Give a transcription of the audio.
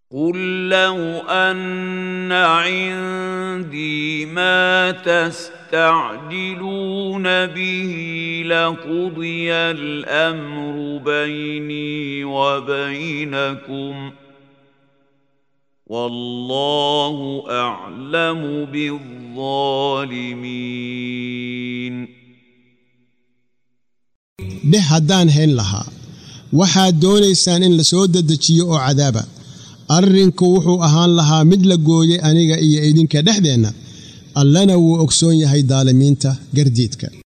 قل لو ان عندي ما تستعجلون به لقضي الامر بيني وبينكم والله اعلم بالظالمين dheh haddaan hayn lahaa waxaad doonaysaan in la soo dedejiyo oo cadaaba arrinku wuxuu ahaan lahaa mid la gooyey aniga iyo idinka dhexdeenna allana wuu ogsoon yahay daalimiinta gardiidka